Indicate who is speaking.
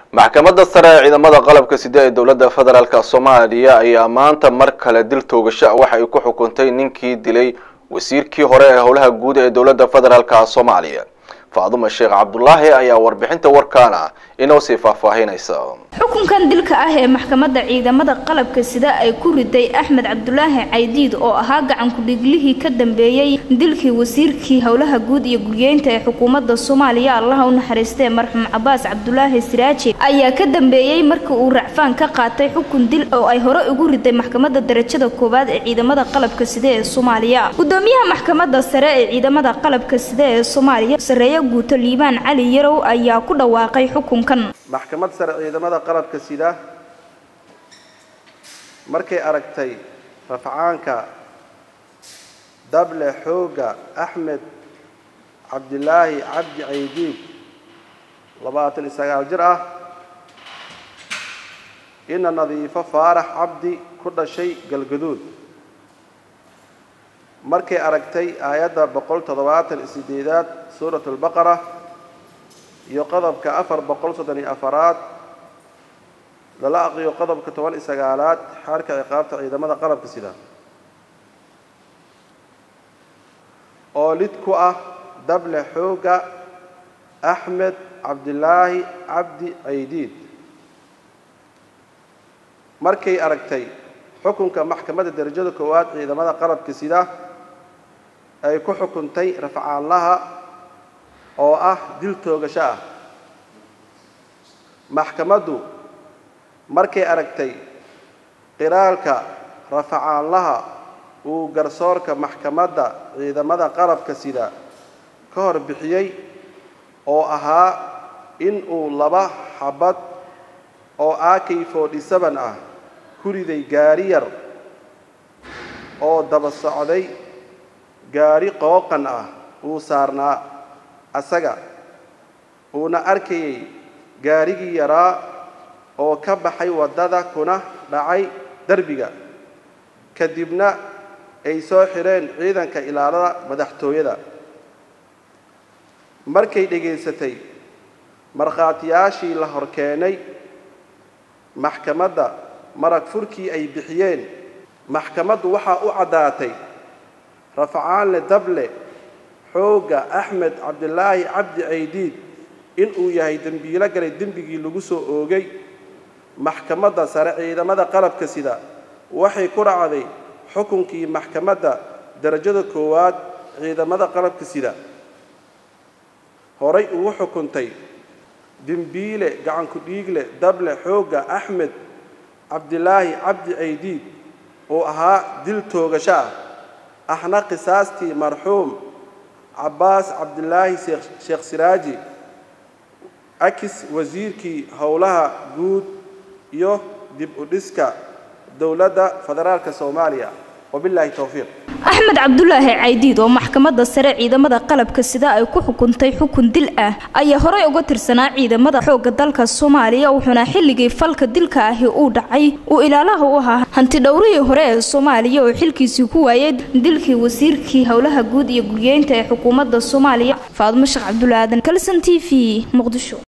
Speaker 1: maxkamadda sare ee ciidamada qalabka sida ee dowladda federaalk soomaaliya ayaa maanta mar kale dil toogasho waxa ay ku xukuntay ninkii dilay wasiirkii hore ee howlaha guud ee dowladda federaalk soomaaliya faaduma sheekh cabdulaahi ayaa warbixinta warkaana inoo sii faahfaahinaysa
Speaker 2: xukunkan dilka ah ee maxkamadda ciidamada qalabka sida ay ku riday axmed cabdulaahi caydiid oo ahaa gacankudhiglihii ka dambeeyey dilkii wasiirkii howlaha guud iyo guryeynta ee xukuumadda soomaaliya allaha u naxariistee marxuum cabaas cabdulaahi siraaji ayaa ka dambeeyey markii uu racfaan ka qaatay xukun dil oo ay hore ugu riday maxkamadda darajada koowaad ee ciidamada qalabka sida ee soomaaliya gudoomiyaha maxkamadda sare ee ciidamada qalabka sida ee soomaaliya sareeye guuto liibaan cali yarow ayaa ku dhawaaqay xukunkan
Speaker 3: maxkamad sare ciidamada qalabka sida markay aragtay rafcaanka dable xooga axmed cabdilaahi cabdi caydiid labaatan iyo sagaal jir ah ina nadiifo faarax cabdi ku dhashay galgaduud markay aragtay aayadda boqol toddobaatan iyo sideedaad suurat albaqara iyo qodobka afar boqol soddon iyo afaraad lala aqriyo qodobka toban iyo sagaalaad xaarka ciqaabta ciidamada qalabka sida oo lid ku ah dable xooga axmed cabdilaahi cabdi caydiid markay aragtay xukunka maxkamadda darajada koowaad ciidamada qalabka sida ay ku xukuntay rafcaanlaha oo ah dil toogasho ah maxkamaddu markay aragtay qiraalka rafacaanlaha uu garsoorka maxkamadda ciidamada qalabka sida ka hor bixiyey oo ahaa in uu laba xabad oo akay forty seven ah ku riday gaari yar oo daba socday gaari qooqan ah uu saarnaa asaga uuna arkayay gaarigii yaraa oo ka baxay waddada kuna dhacay derbiga kadibna ay soo xidheen ciidanka ilaalada madaxtooyada markay dhegaysatay markhaatiyaashii la hor keenay maxkamadda marag furkii ay bixiyeen maxkamaddu waxaa u caddaatay rafcaanle dable xoogga axmed cabdilaahi cabdi caydiid inuu yahay dembiilo galay dembigii lagu soo oogay maxkamadda sare ciidamada qalabka sida waxay ku dhacday xukunkii maxkamadda darajada koowaad ciidamada qalabka sida horay ugu xukuntay dembiile gacanku dhiigle dable xoogga axmed cabdilaahi cabdi caydiid oo ahaa dil toogasho ah ahna qisaastii marxuum cabbaas cabdilaahi sheekh siraaji akis wasiirkii howlaha guud iyo dib u dhiska dowladda federaalka soomaaliya wabilaahi towfiiq
Speaker 2: axmed cabdulaahi caydiid oo maxkamadda sare ciidamada qalabka sida ay ku xukuntay xukun dil ah ayaa horey uga tirsanaa ciidamada xoogga dalka soomaaliya wuxuuna xilligii falka dilka ahi uu dhacay uu ilaalaha u ahaa hanti dhowrihii hore ee soomaaliya oo xilkiisii ku waayay dilkii wasiirkii howlaha guud iyo guryeynta ee xukuumadda soomaaliya faadmo sheekh cabdulaadan kalson t v muqdisho